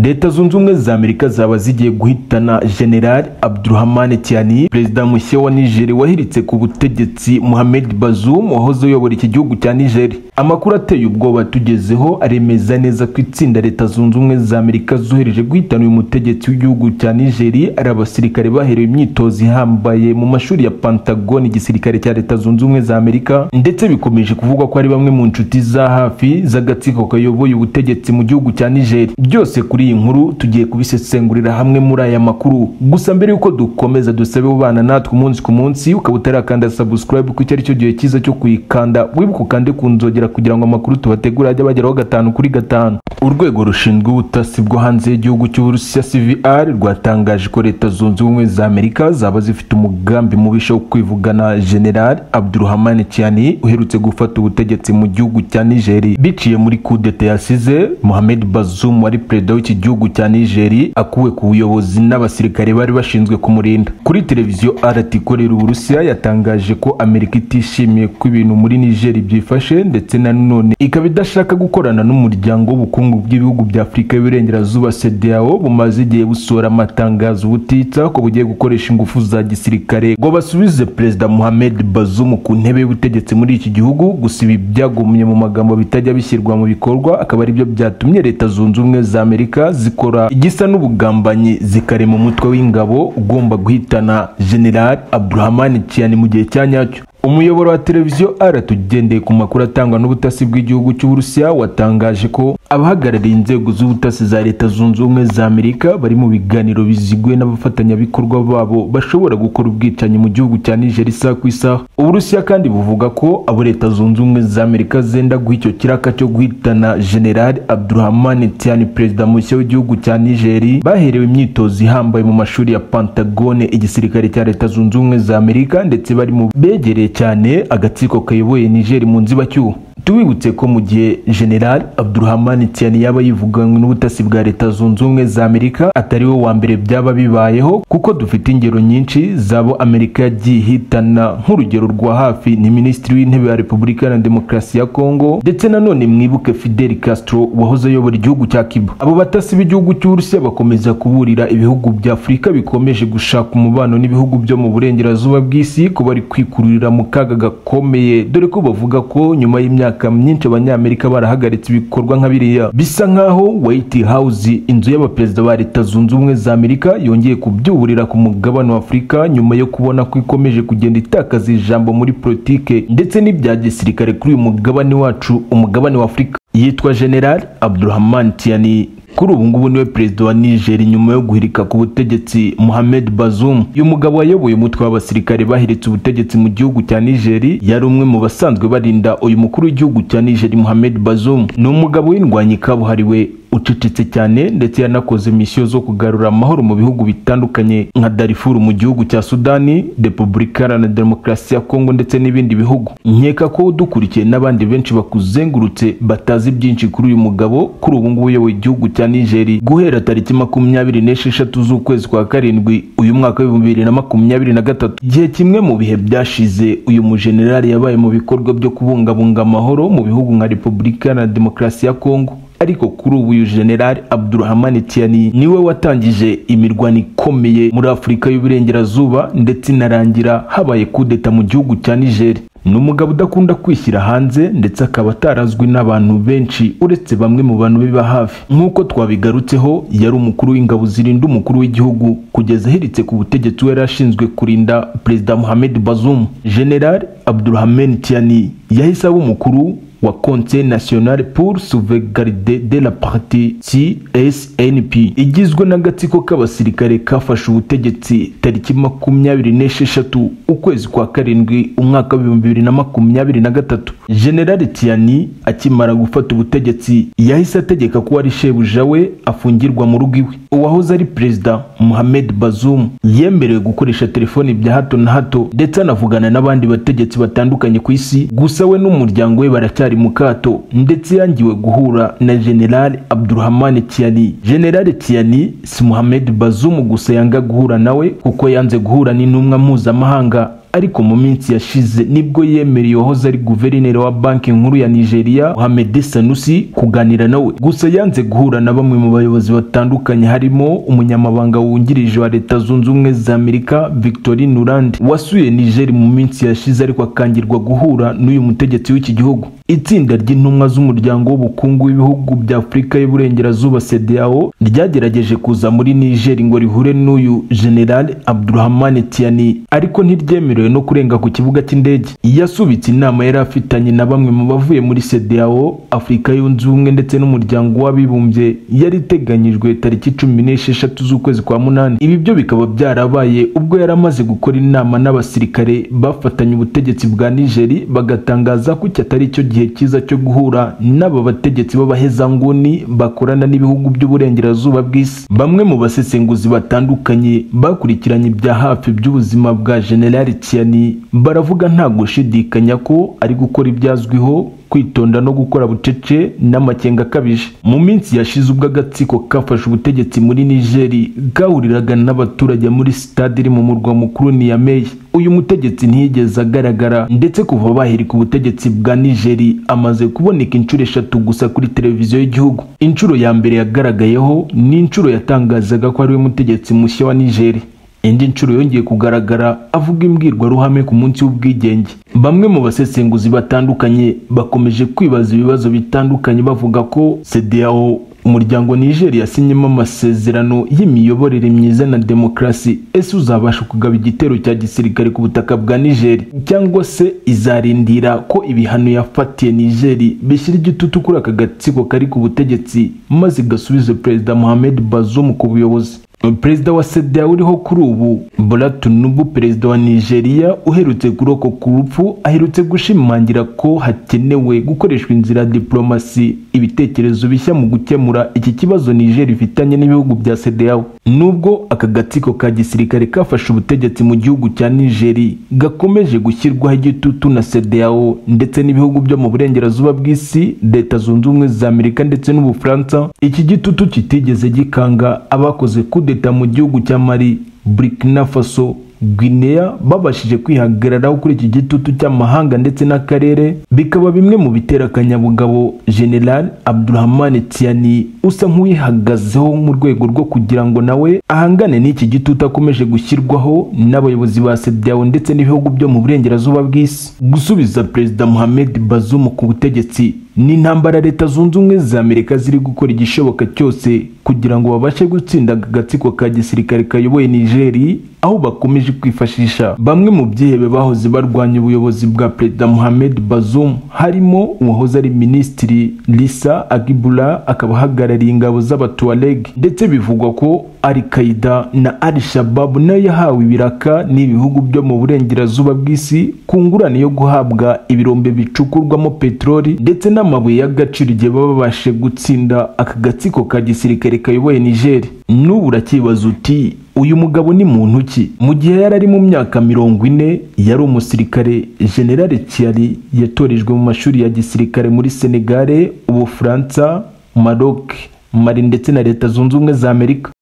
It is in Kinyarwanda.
leta zunze ubumwe za amerika zaba zigiye guhitana general abdurahmane tiani perezida mushya wa niger wahiritse ku butegetsi mohamed bazoum wahoze uyobora iki gihugu cya niger amakuru ateye ubwoba tugezeho aremeza neza ko itsinda leta zunze ubumwe za amerika zohereje guhitana uyu mutegetsi w'igihugu cya niger ari abasirikare baherewe imyitozo ihambaye mu mashuri ya pentagon igisirikare cya leta zunze ubumwe za amerika ndetse bikomeje kuvugwa ko ari bamwe mu nshuti za hafi z'agatsiko kayoboye ubutegetsi mu gihugu cya niger byose kuri iyi nkuru tugiye kubisesengurira hamwe muri aya makuru gusa mbere y'uko dukomeza dusabe ubana natwe umunsi ku munsi ukaba utarakanda subscribe kuko icyo ari cyo gihe cyiza cyo kuyikanda wibuka ukande ku nzogera kugira ngo amakuru tubategura ajye bageraho gatanu kuri gatanu urwego rushinzwe ubutasi bwo hanze y'igihugu cy'uburusiya cvr rwatangaje ko leta zunze ubumwe za amerika zaba zifite umugambi mubisha wo kwivugana general abdurahmane cyani uherutse gufata ubutegetsi mu gihugu cya nigeri biciye muri kudeta yasize mohamed bazoum wari perezida w'iki gihugu cya nigeri akuwe ku buyobozi n'abasirikare bari bashinzwe kumurinda kuri televiziyo rt ikorera uburusiya yatangaje ko amerika itishimiye ko ibintu muri nigeri byifashe ndetse na none ikaba idashaka gukorana n'umuryango w'ubukungu bw'ibihugu bya afurika y'uburengerazuba sedao bumaze igihe busohora amatangazo butitsa ko bugiye gukoresha ingufu za gisirikare ngo basubize perezida mohamed bazoum ku ntebe y'ubutegetsi muri iki gihugu gusa ibi byagumye mu magambo bitajya bishyirwa mu bikorwa akaba aribyo byatumye leta zunze ubumwe za amerika zikora igisa n'ubugambanyi zikarema umutwe w'ingabo ugomba guhitana general abdurahman tiani mu gihe cya nyacyo umuyoboro wa televiziyo rt ugendeye ku makuru atangwa n'ubutasi bw'igihugu cy'uburusiya watangaje ko abahagarariye inzego z'ubutasi za leta zunze ubumwe za amerika bari mu biganiro biziguye n'abafatanyabikorwa babo bashobora gukora ubwicanyi mu gihugu cya niger isaha ku isaha uburusiya kandi buvuga ko abo leta zunze ubumwe za amerika zenda guha icyo kiraka cyo guhitana general abdurahman tiani perezida mushya w'igihugu cya niger baherewe imyitozo ihambaye mu mashuri ya pantagone igisirikare cya leta zunze ubumwe za amerika ndetse bari mu begereye cyane agatsiko kayoboye nigeri mu nzibacyuho tubibutse ko mu gihe general abdurahman tiani yaba yivuganywe n'ubutasi bwa leta zunze ubumwe za amerika atari we wa mbere byaba bibayeho kuko dufite ingero nyinshi z'abo amerika yagiye ihitana nk'urugero rwa hafi ni minisitiri w'intebe wa repubulika na demokarasi ya kongo ndetse nanone mwibuke fidel castro wahoze ayobora igihugu cya cuba abo batasi b'igihugu cy'uburusiya bakomeza kuburira ibihugu bya afurika bikomeje gushaka umubano n'ibihugu byo mu burengerazuba bw'isi ko bari kwikururira mu kaga gakomeye dore ko bavuga ko nyuma y'imyaka imyaka myinshi abanyamerika barahagaritse ibikorwa nka biriya bisa nk'aho white house inzu y'abaperezida ba leta zunze ubumwe za amerika yongeye kubyuburira ku mugabane wa afurika nyuma yo kubona ko ikomeje kugenda itakaza ijambo muri politike ndetse n'ibya gisirikare kuri uyu mugabane wacu umugabane wa afurika yitwa general abdurahman tiani kuri ubu ngubu niwe perezida wa niger nyuma yo guhirika ku butegetsi mohamed bazoum uyu mugabo wayoboye umutwe w'abasirikare bahiritse ubutegetsi mu gihugu cya niger yari umwe mu basanzwe barinda uyu mukuru w'igihugu cya niger mohamed bazoum ni umugabo w'indwanyi kabuhariwe ucecetse cyane ndetse yanakoze misiyo zo kugarura amahoro mu bihugu bitandukanye nka darifuru mu gihugu cya sudani repubulika na demokarasi ya kongo ndetse n'ibindi bihugu nkeka ko udukurikiye n'abandi benshi bakuzengurutse batazi byinshi kuri uyu mugabo kuri ubu ngubu uyoboye igihugu cya nigeri guhera tariki makumyabiri n'esheshatu z'ukwezi kwa karindwi uyu mwaka w'ibihumbi bibiri na makumyabiri na gatatu igihe kimwe mu bihe byashize uyu mujenerali yabaye mu bikorwa byo kubungabunga amahoro mu bihugu nka repubulika na demokarasi ya kongo ariko kuri ubu uyu general abdurahman tiani niwe watangije imirwano ikomeye muri afurika y'uburengerazuba ndetse inarangira habaye kudeta mu gihugu cya niger ni umugabo udakunda kwishyira hanze ndetse akaba atarazwi n'abantu benshi uretse bamwe mu bantu biba hafi nk'uko twabigarutseho yari umukuru w'ingabo zirinda umukuru w'igihugu kugeza ahiritse ku butegetsi we yari ashinzwe kurinda perezida mohamed bazoum general abdurahman tiani yahise aba umukuru wa Conseil National pour Sauvegarder de la Partie CSNP igizwe n'agatsiko k'abasirikare kafashe ubutegetsi tariki makumyabiri n'esheshatu ukwezi kwa karindwi umwaka w'ibihumbi bibiri na makumyabiri na gatatu General Tiani akimara gufata ubutegetsi yahise ategeka ko wari shebuja we afungirwa mu rugo iwe uwahoze ari perezida Mohamed Bazoum yemerewe gukoresha telefoni bya hato na hato ndetse anavugana n'abandi bategetsi batandukanye ku isi gusa we n'umuryango we baracyari mu kato ndetse yangiwe guhura na general abdurahman tiani general tiani si muhamed bazoum gusa yanga guhura nawe kuko yanze guhura n'intumwa mpuzamahanga ariko mu minsi yashize nibwo yemereye uwahoze ari guverineri wa banki nkuru ya nigeria mohamed sanusi kuganira nawe gusa yanze guhura na bamwe mu bayobozi batandukanye harimo umunyamabanga wungirije wa leta zunze ubumwe za amerika victorine urande wasuye niger mu minsi yashize ariko akangirwa guhura n'uyu mutegetsi w'iki gihugu itsinda ry'intumwa z'umuryango w'ubukungu w'ibihugu bya afurika y'uburengerazuba sedao ryagerageje kuza muri niger ngo rihure n'uyu general abdurahman tiani ariko ntiryemerewe no kurenga ku kibuga cy'indege yasubitse inama yari afitanye na bamwe mu bavuye muri sedao afurika yunze ubumwe ndetse n'umuryango w'abibumbye yari iteganyijwe tariki cumi n'esheshatu z'ukwezi kwa munani ibi byo bikaba byarabaye ubwo yari amaze gukora inama n'abasirikare bafatanye ubutegetsi bwa nigeri bagatangaza ko iki atari cyo gihe cyiza cyo guhura n'aba bategetsi b'abahezanguni bakorana n'ibihugu by'uburengerazuba bw'isi bamwe mu basesenguzi batandukanye bakurikiranye ibya hafi by'ubuzima bwa generali tiani baravuga nta gushidikanya ko ari gukora ibyazwiho kwitonda no gukora bucece n'amakenga akabije mu minsi yashize ubwo agatsiko kafashe ubutegetsi muri nigeri gahuriraga n'abaturage muri sitade iri mu murwa mukuru niyameye uyu mutegetsi ntiyigeze agaragara ndetse kuva bahirika ubutegetsi bwa nigeri amaze kuboneka inshuro eshatu gusa kuri televiziyo y'igihugu inshuro ya mbere yagaragayeho ni inshuro yatangazaga ko ariwe mutegetsi mushya wa nigeri indi nshuro yongeye kugaragara avuga imbwirwaruhame ku munsi w'ubwigenge bamwe mu basesenguzi batandukanye bakomeje kwibaza ibibazo bitandukanye bavuga ko sedao umuryango nigeri yasinyemo amasezerano y'imiyoborere myiza na demokarasi ese uzabasha kugaba igitero cya gisirikare ku butaka bwa nigeri cyangwa se izarindira ko ibihano yafatiye nigeri bishyira igitutu kuri aka gatsiko kari ku butegetsi maze gasubize perezida mohamed bazoum ku buyobozi perezida wa sedea uriho kuri ubu bola tinubu perezida wa nigeria uherutse kurokoka urupfu aherutse gushimangira ko hakenewe gukoreshwa inzira ya diporomasi ibitekerezo bishya mu gukemura iki kibazo niger ifitanye n'ibihugu bya sedeao nubwo aka gatsiko ka gisirikare kafashe ubutegetsi mu gihugu cya nigeri gakomeje gushyirwaho igitutu na sedeao ndetse n'ibihugu byo mu burengerazuba bw'isi leta zunze ubumwe za amerika ndetse n'ubufaransa iki gitutu kitigeze gikanga abakoze kude kudeta mu gihugu cya mali burkina faso guinea babashije kwihagararaho kuri iki gitutu cy'amahanga ndetse n'akarere bikaba bimwe mu bitera akanyabugabo general abdurahman tiani usa nk'uwihagazeho mu rwego rwo kugira ngo nawe ahangane n'iki gitutu akomeje gushyirwaho n'abayobozi ba sedao ndetse n'ibihugu byo mu burengerazuba bw'isi gusubiza perezida mohamed bazoum ku butegetsi ni intambara leta zunze ubumwe za amerika ziri gukora igishoboka cyose kugira ngo babashe gutsinda agatsiko ka gisirikare kayoboye nigeri aho bakomeje kwifashisha bamwe mu byihebe bahoze barwanya ubuyobozi bwa perezida mohamed bazoum harimo uwahoze ari minisitiri lisa agibula akaba ahagarariye ingabo z'abatuwareg ndetse bivugwa ko al qaida na al shabab nayo yahawe ibiraka n'ibihugu byo mu burengerazuba bw'isi ku ngurane yo guhabwa ibirombe bicukurwamo peteroli ndetse na amabuye y'agaciro igihe baba babashe gutsinda aka gatsiko ka gisirikare kayoboye nigeri n'ubu uracyibaza uti uyu mugabo ni muntu ki mu gihe yari ari mu myaka mirongo ine yari umusirikare generale kiari yatorejwe mu mashuri ya gisirikare muri senegare ubufaransa maroc mali ndetse na leta zunze ubumwe za amerika